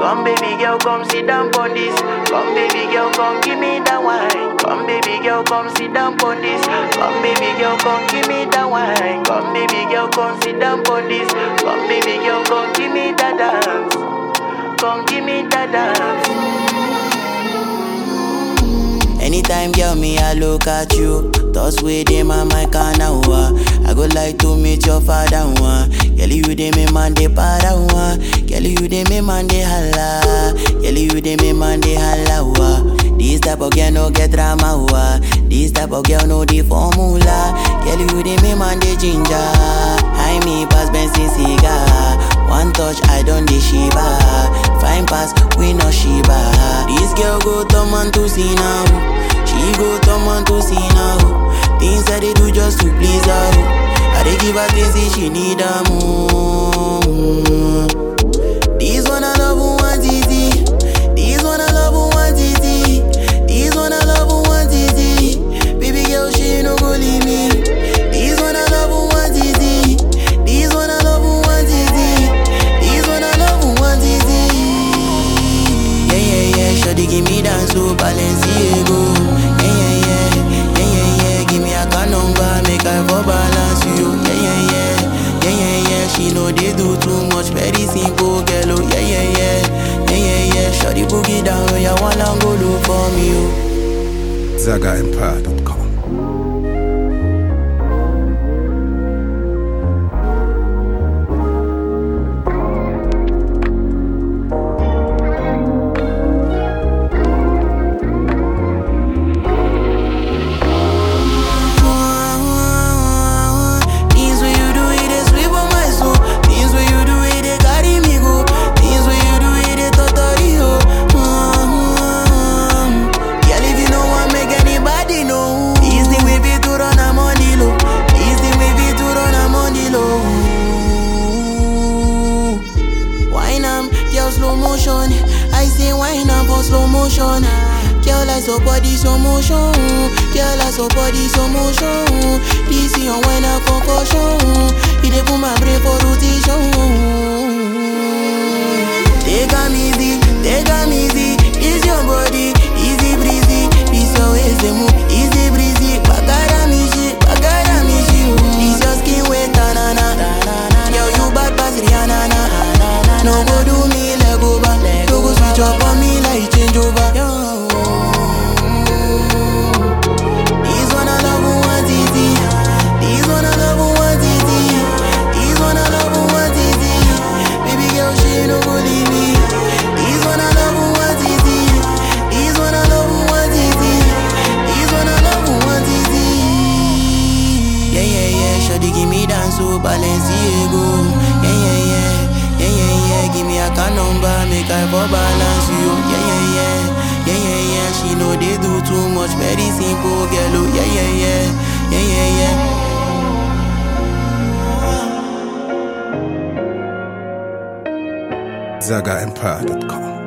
Come baby girl, come sit down on this. Come baby girl, come give me that wine. Come baby girl, come sit down on this. Come baby girl, come give me that wine. Come baby girl, come sit down on this. Come baby girl, come give me that dance. Come give me that dance. Anytime, girl, me, I look at you. Thoughts within my mind, can uh. I go like to meet your father, one. Girl, you dey me man, dey para, one. Girl, you dey me man, dey holla. Girl, you dey me man, dey holla, wa. This type of girl no get drama, wa. This type of girl no the formula. Girl, you dey me man, dey ginger. High me pass Benson cigar. One touch, I don't dey shiva. Fine pass, we no shiva. This girl go turn man to see now. She go turn man to see now. Things that they do just to please her. I dey give her things if she need them. This one I love who want easy. This one I love who want easy. This one I love who want easy. Baby girl, she no go leave me. This one I love who want easy. This one I love who want easy. This one I love who want easy. Yeah yeah yeah, shawty give me dance to Balenciaga. Yeah yeah yeah, yeah yeah yeah, give me a card number, make I for balance you. Yeah yeah yeah, yeah yeah yeah, she know they do too much, very simple girl. Oh yeah yeah yeah, yeah yeah yeah, shawty boogie down, oh yeah wanna go look for me. Oh. ZagaEmpire.com. Things when you do it, they sweep on my soul. Things when you do it, they carry me go. Things when you do it, they totally ho. Mm-hmm. Girl, if you know what make anybody know. This thing we be to run a money low. This thing we be to run a money low. Wine am, girl slow motion. I say wine am for slow motion. Girl, I so body slow motion. Girl, I so body slow motion. This your wine a concussion. It dey put my brain for rotation. Take am easy, take am easy. This your body, easy breezy. This your waist dey move, easy breezy. Bagara me shit, bagara me shit. This your skin wet tanana. Yo, you bad pass Rihanna. na. No go do me leg over, no go switch up on me like change over. Yo. This one I love who want easy. This one I love who want easy. This one I love who want easy. Baby girl, she no go leave me. This one I love who want easy. This one I love who want easy. This one I love who want easy. Yeah yeah yeah, shawty give me dance to Balenciaga. Yeah yeah yeah, yeah yeah yeah, give me a card number, make I for balance you. Yeah yeah yeah, yeah yeah yeah, she know they do too much, very simple girl. Oh yeah yeah yeah, yeah yeah yeah. ZagaEmpire.com.